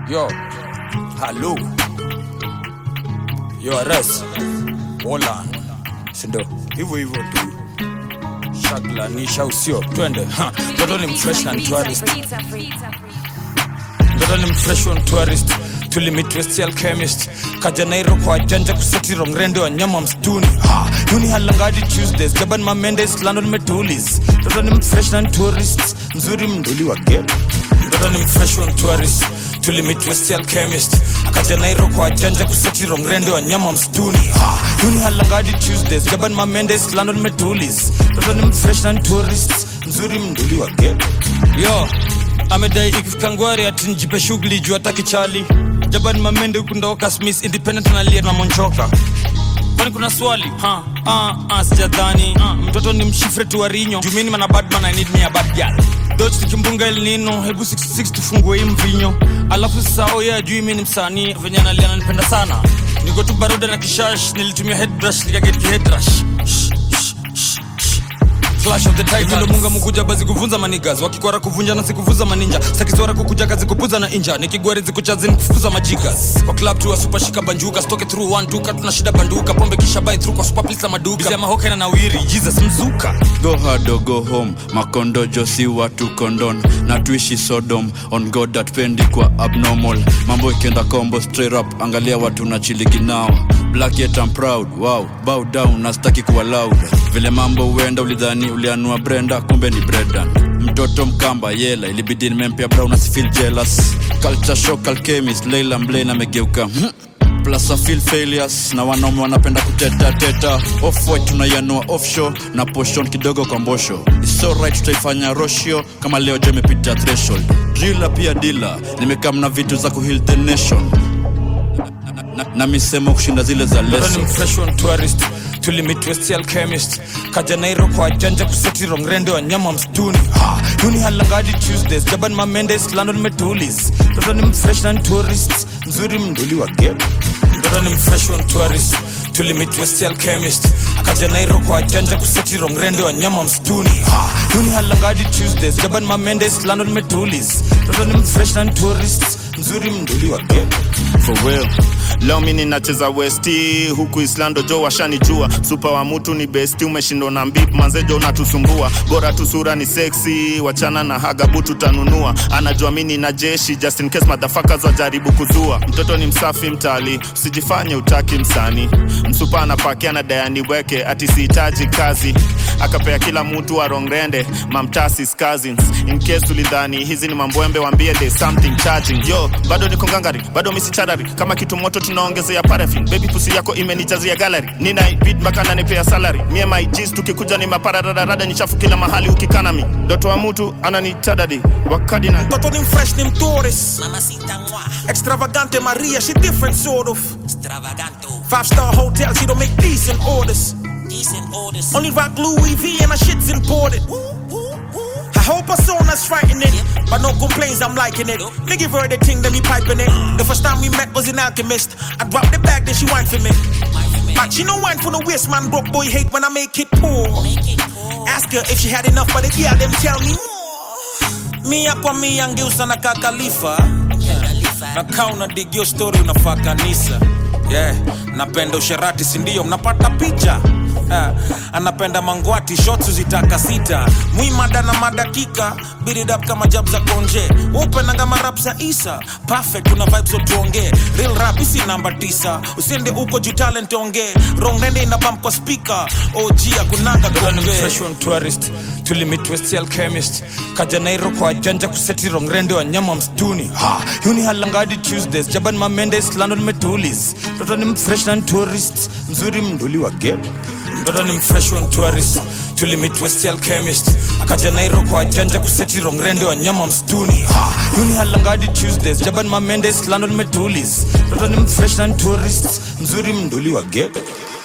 Yo, halo. Yo, Res. Wola. Sindo, hivyo hivyo tu. Shaglanisha usio, twende. Ha, Mtoto ni mfresh na ni tourist. Mtoto ni mfresh on tourist. Tulimit West Alchemist. Kaja Nairo kwa janja kuseti rongrende wa nyama mstuni. Ha, Yuni halangadi Tuesdays. Jaban Mamendes, London Metulis. Mtoto ni mfresh na ni tourist. Mzuri mnduli wa game. Mtoto ni mfresh on tourist. Tulimit West Alchemist. Akaja Nairo kwa janja kuseti rongrende wa nyama mstuni. Ha, Yuni halangadi Tuesdays. Jaban Mamendes, London Metulis. Mtoto ni mfresh na ni tourist. Mzuri mnduli wa game. Yo, amedai ikifika ngwari ati njipe shughuli juu hataki chali jaban mamende hukundoka smith independent nalia na monchoka kwani kuna swali ha ah, ah, sijadhani ah, mtoto ni mshifre tu warinyo jumini mana badman i need me a bad girl doch tukimbunga el nino hebu 66 tufungue hii mvinyo alafu sao ye ajui mi ni msanii venye nalia nanipenda sana niko tu baruda na kishash nilitumia headbrush nikaget kihedrash Shh, shh, shh, shh. Clash of the Titans. Vile munga mukuja bazi kuvunza manigas wakikwara kuvunja na sikuvuza maninja sakiswara kukuja kazi kupuza na inja nikigwari zikuchazini kufukuza majigas kwa club tu wa super shika banjuka stoke through one duka tuna shida banduka pombe kisha buy through kwa super please na maduka bizema hoke na nawiri Jesus mzuka go hard or go home makondojo si watu kondon na tuishi sodom on god atpendi kwa abnormal mambo ikienda combo straight up angalia watu na chiligi nao black yet I'm proud wow bow down nastaki kuwa loud vile mambo huenda ulidhani ulianua brenda kumbe ni bredan mtoto mkamba yela ilibidi nimempea brown asifeel jealous culture shock alchemist leila mblane amegeuka hmm plus I feel failures na wanaume wanapenda kuteta teta off white tunaianua offshore na poshon kidogo kwa mbosho It's alright tutaifanya roshio kama leo je imepita threshold drila pia dila nimekam na vitu za kuheal the nation na, na, na misemo kushinda zile za Mtoto leso ni mfresh on tourist tulimit West Alchemist kaja Nairo kwa janja kuseti rongrende wa nyama mstuni ha, Yuni halangadi Tuesdays Jaban Mamendes London Metulis Mtoto ni mfresh na ni tourist mzuri mnduli wa game Mtoto ni mfresh on tourist tulimit West Alchemist akaja Nairo kwa janja kuseti rongrende wa nyama mstuni ha, Yuni halangadi Tuesdays Jaban Mamendes London Metulis Mtoto ni mfresh na ni tourist mzuri mnduli wa game for real leo mi ninacheza westi huku islando jo washanijua supa wa mutu ni besti umeshindwa na mbip manzejo unatusumbua bora tu sura ni seksi wachana na hagabu tutanunua anajua mi nina jeshi just in case madhafakas wajaribu kuzua mtoto ni msafi mtali usijifanye utaki msani msupa anapakia na dayani weke ati sihitaji kazi akapea kila mtu wa rongrende mamtasis cousins in case ulidhani hizi ni mambwembe wambie there's something charging yo bado niko ngangari bado misicharari kama kitu moto tunaongezea parafin baby pusi yako imenijazia gallery nina beat mpaka nanipea salary mie my G's tukikuja ni maparadarada ni chafu kila mahali ukikanami ndoto wa mtu ananitadadi wakadina Toto ni fresh ni mtourist Mamacita moi, Extravagante Maria, she different sort of extravaganto, Five star hotel, she don't make decent orders decent orders. Only rock Louis V and her shit's imported I hope her son's frightening But no complaints, I'm liking it Me give her the thing, then me piping it The first time we met was in Alchemist I dropped the bag, then she whined for me But she no wine for the waist, man Broke boy hate when I make it poor Make it poor. Ask her if she had enough for the girl, them tell me more Mia kwa mia ngeusa na kakalifa na kaa unadigio story unafaa kanisa yeah. napenda usherati sindio mnapata picha Ha, anapenda mangwati shots zitaka sita mwimada na madakika biridap kama jab za konje upenanga marap za isa perfect kuna vibes otuongee real rap isi namba tisa usiende uko juu talent ongee rongrende ina bump kwa speaker og akunanga Mtoto ni kuongee mfresh on tourist tulimit West Alchemist kaja Nairo kwa janja kuseti rongrende wa nyama mstuni ha, Yuni halangadi Tuesdays Jaban Mamendes London Metulis Mtoto ni mfresh na ni tourist mzuri mnduli wa game Mtoto ni mfresh on tourist tulimit West Alchemist akaja Nairo kwa janja kuseti rongrende wa nyama mstuni ha, Yuni halangadi Tuesdays Jaban Mamendes London Metulis Mtoto ni mfresh na ni tourist mzuri mnduli wa game